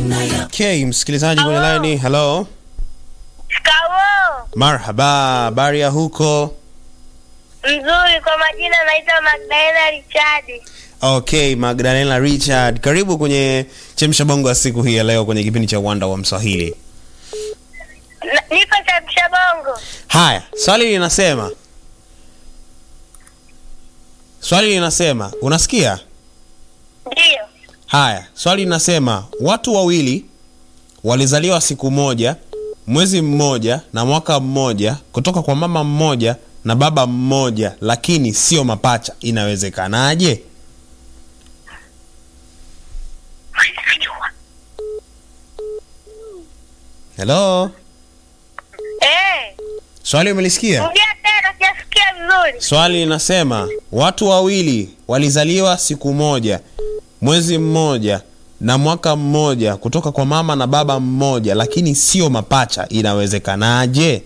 Okay, msikilizaji kwenye line, hello. Shikamoo. Marhaba, habari ya huko? Mzuri, kwa majina naitwa Magdalena Richard. Okay, Magdalena Richard, karibu kwenye chemsha bongo ya siku hii ya leo kwenye kipindi cha uwanda wa Mswahili. Na- Nipo Chamsha Bongo. Haya, swali linasema, swali linasema, unasikia? Ndiyo. Haya, swali linasema watu wawili walizaliwa siku moja, mwezi mmoja na mwaka mmoja, kutoka kwa mama mmoja na baba mmoja, lakini sio mapacha. Inawezekanaje? Hello, Eh, swali umelisikia? rudia tena, sijasikia vizuri. Swali linasema watu wawili walizaliwa siku moja, mwezi mmoja na mwaka mmoja, kutoka kwa mama na baba mmoja, lakini sio mapacha. Inawezekanaje?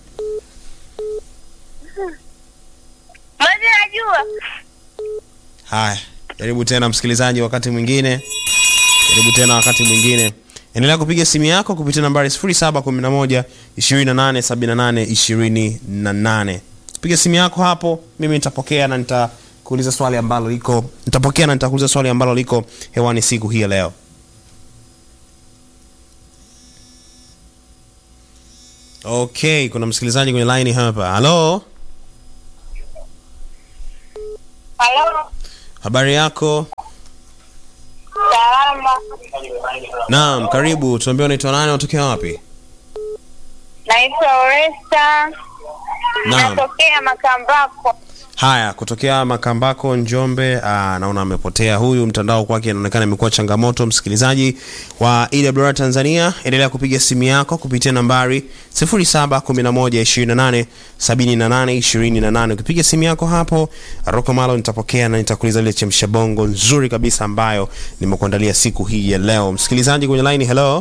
Mwezi najua. Haya, jaribu tena msikilizaji, wakati mwingine, jaribu tena wakati mwingine. Endelea kupiga simu yako kupitia nambari 0711 28 78 28. Piga simu yako hapo, mimi nitapokea na nitakuuliza swali ambalo liko nitapokea na nitakuuliza swali ambalo liko hewani siku hii ya leo. Okay, kuna msikilizaji kwenye line hapa. Halo, Halo. habari yako? Salama. Naam, karibu. Tuambie unaitwa nani, unatokea wapi? Naitwa Oresta. Naam. Natokea Makambako. Haya, kutokea Makambako, Njombe. Aa, naona amepotea huyu, mtandao kwake inaonekana imekuwa changamoto. Msikilizaji wa EWR Tanzania, endelea kupiga simu yako kupitia nambari 0711287828. Ukipiga simu yako hapo, Rocco Malo nitapokea na nitakuuliza ile chemsha bongo nzuri kabisa ambayo nimekuandalia siku hii ya leo. Msikilizaji kwenye line, hello,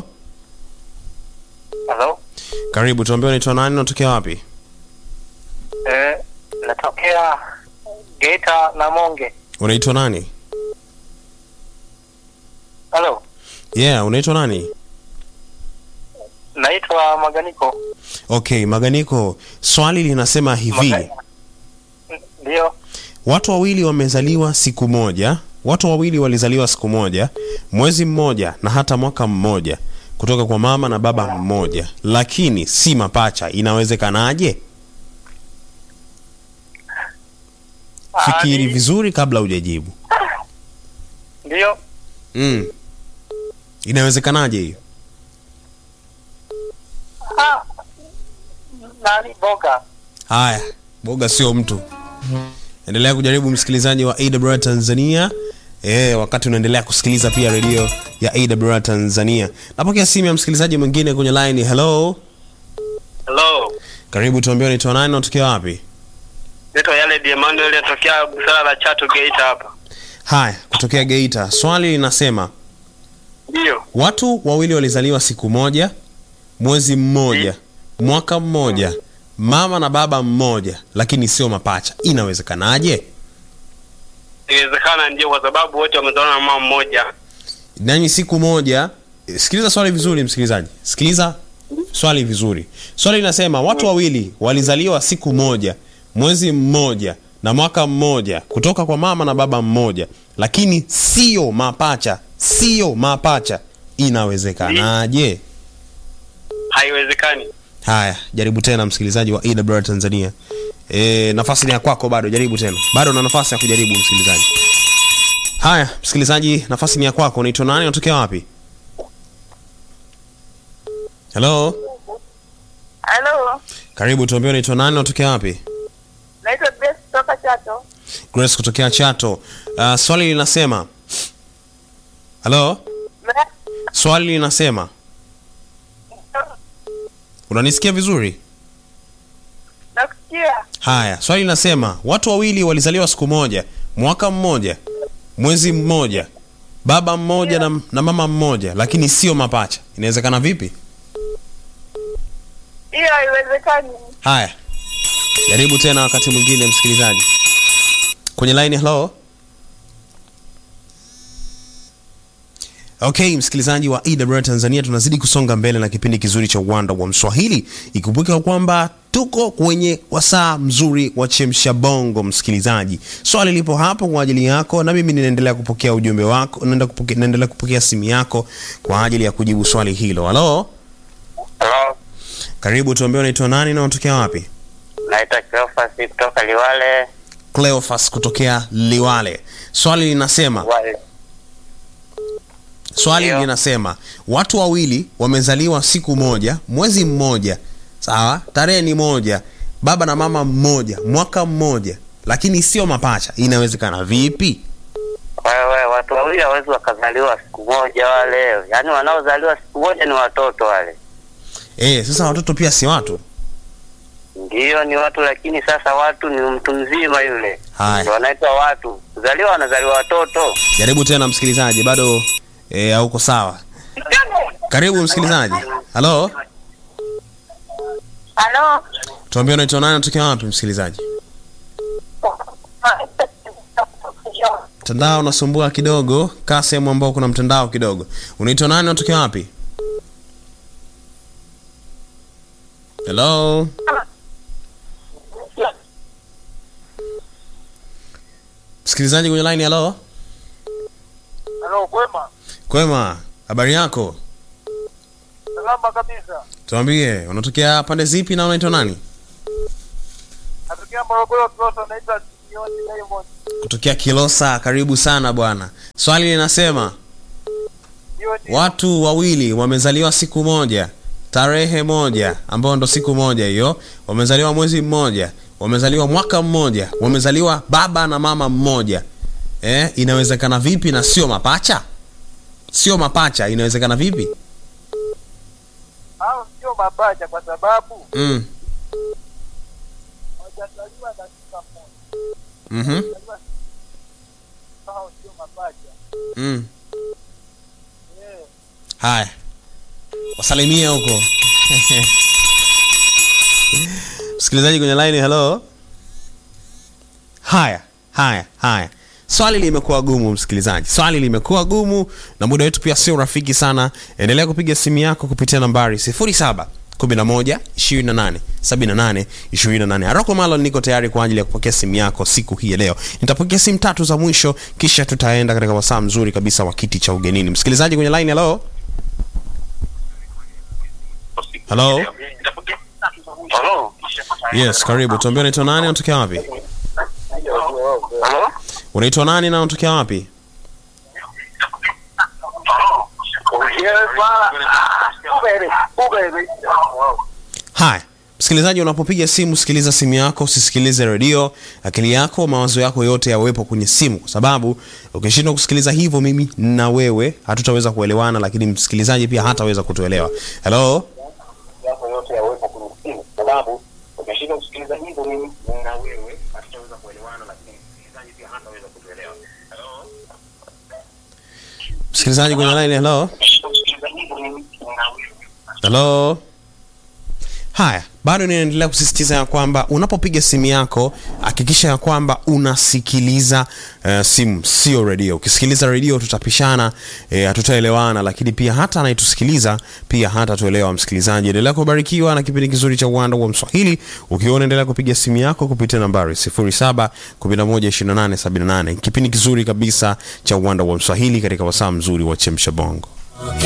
Halo. karibu. Tuambie unaitwa nani, unatokea wapi? Eh, natokea Geita na Monge. Unaitwa nani? Halo. Yeah, unaitwa nani? Naitwa Maganiko. Okay, Maganiko, swali linasema hivi: Maga- Ndio. watu wawili wamezaliwa siku moja, watu wawili walizaliwa siku moja, mwezi mmoja na hata mwaka mmoja, kutoka kwa mama na baba mmoja, lakini si mapacha. Inawezekanaje? Fikiri Ah, ni- vizuri kabla hujajibu. Ndio. Mm. Inawezekanaje hiyo? Ah. Nani boga? Haya, boga sio mtu. Endelea kujaribu msikilizaji wa AWR Tanzania. Eh, wakati unaendelea kusikiliza pia redio ya AWR Tanzania. Napokea simu ya msikilizaji mwingine kwenye line. Hello. Hello. Karibu tuambie unaitwa nani na unatokea wapi? Naitwa Yale Di Emmanuel natokea Busara la Chato Geita hapa. Haya, kutokea Geita. Swali linasema Ndio. watu wawili walizaliwa siku moja, mwezi mmoja, mwaka mmoja, mama na baba mmoja, lakini sio mapacha. Inawezekanaje? Inawezekana ndio kwa sababu wote wamezaliwa na mama mmoja. nanyi siku moja sikiliza swali vizuri msikilizaji sikiliza swali vizuri swali linasema watu wawili walizaliwa siku moja mwezi mmoja na mwaka mmoja kutoka kwa mama na baba mmoja lakini sio mapacha sio mapacha inawezekanaje Haiwezekani. haya jaribu tena msikilizaji wa awr tanzania e, nafasi ni ya kwako bado jaribu tena bado na nafasi ya kujaribu msikilizaji haya msikilizaji nafasi ni ya kwako unaitwa nani unatokea wapi helo Halo. karibu tuambie unaitwa nani unatokea wapi Naitwa Grace kutoka Chato. grace kutokea chato uh, swali linasema halo swali linasema unanisikia vizuri Nakusikia. haya swali linasema watu wawili walizaliwa siku moja mwaka mmoja mwezi mmoja baba mmoja na, na mama mmoja lakini sio mapacha inawezekana vipi Hiyo haiwezekani. haya jaribu tena wakati mwingine msikilizaji kwenye line hello okay msikilizaji wa ewr tanzania tunazidi kusonga mbele na kipindi kizuri cha uwanda wa mswahili ikumbuka kwamba tuko kwenye wasaa mzuri wa chemsha bongo msikilizaji swali lipo hapo kwa ajili yako na mimi ninaendelea kupokea ujumbe wako naenda kupokea, naendelea kupokea simu yako kwa ajili ya kujibu swali hilo halo Hello. karibu tuambie unaitwa nani na unatokea wapi Naitwa Cleophas kutoka Liwale. cleofas kutokea liwale swali linasema Wale. swali Ndio. linasema watu wawili wamezaliwa siku moja mwezi mmoja sawa tarehe ni moja baba na mama mmoja mwaka mmoja lakini sio mapacha inawezekana vipi Wewe watu wawili hawezi wakazaliwa siku moja wale. Yaani wanaozaliwa siku moja ni watoto wale. e, sasa watoto pia si watu Ndiyo ni watu lakini sasa watu ni mtu mzima yule. Haya. Ndio wanaitwa watu. Kuzaliwa wanazaliwa watoto. jaribu tena msikilizaji bado e, hauko sawa karibu msikilizaji halo Halo. tuambie unaitwa nani natokea wapi msikilizaji mtandao unasumbua kidogo kaa sehemu ambao kuna mtandao kidogo unaitwa nani unatokea wapi hello msikilizaji kwenye line hello Halo, kwema? kwema habari yako Salama kabisa. tuambie unatokea pande zipi na unaitwa nani Natokea Morogoro Kilosa, naitwa Simeoni Diamond. kutokea kilosa karibu sana bwana swali linasema Hiyo ni watu wawili wamezaliwa siku moja tarehe moja ambao ndo siku moja hiyo wamezaliwa mwezi mmoja wamezaliwa mwaka mmoja wamezaliwa baba na mama mmoja eh, inawezekana vipi na sio mapacha sio mapacha inawezekana vipi hao sio mapacha kwa sababu mm. hawajazaliwa dakika moja. mm-hmm. Wamezaliwa hao sio mapacha. mm. Eh, haya wasalimie huko msikilizaji kwenye line hello haya haya haya swali limekuwa gumu msikilizaji swali limekuwa gumu na muda wetu pia sio rafiki sana endelea kupiga simu yako kupitia nambari 07 11 28 78 28 haroko malo niko tayari kwa ajili ya kupokea simu yako siku hii ya leo nitapokea simu tatu za mwisho kisha tutaenda katika wasaa mzuri kabisa wa kiti cha ugenini msikilizaji kwenye line hello hello Hello. yes karibu tuambie unaitwa nani unatokea wapi Hello. unaitwa nani na unatokea wapi haya msikilizaji unapopiga simu sikiliza simu yako usisikilize redio akili yako mawazo yako yote yawepo kwenye simu kwa sababu ukishindwa kusikiliza hivyo mimi na wewe hatutaweza kuelewana lakini msikilizaji pia hataweza kutuelewa hello yako yote yawepo kwenye simu sababu umeshindwa kusikiliza hivyo mimi na wewe hatutaweza kuelewana lakini msikilizaji pia hataweza kutuelewa Hello? msikilizaji kwenye line hello Umeshindwa kusikiliza hivyo mimi na wewe halo haya bado ninaendelea kusisitiza ya kwamba unapopiga simu yako hakikisha ya kwamba unasikiliza uh, simu sio redio ukisikiliza redio tutapishana eh, hatutaelewana lakini pia hata anayetusikiliza pia hatatuelewa msikilizaji endelea kubarikiwa na kipindi kizuri cha uwanda wa mswahili ukiwa unaendelea kupiga simu yako kupitia nambari 07 112878 kipindi kizuri kabisa cha uwanda wa mswahili katika wasaa mzuri wa chemsha bongo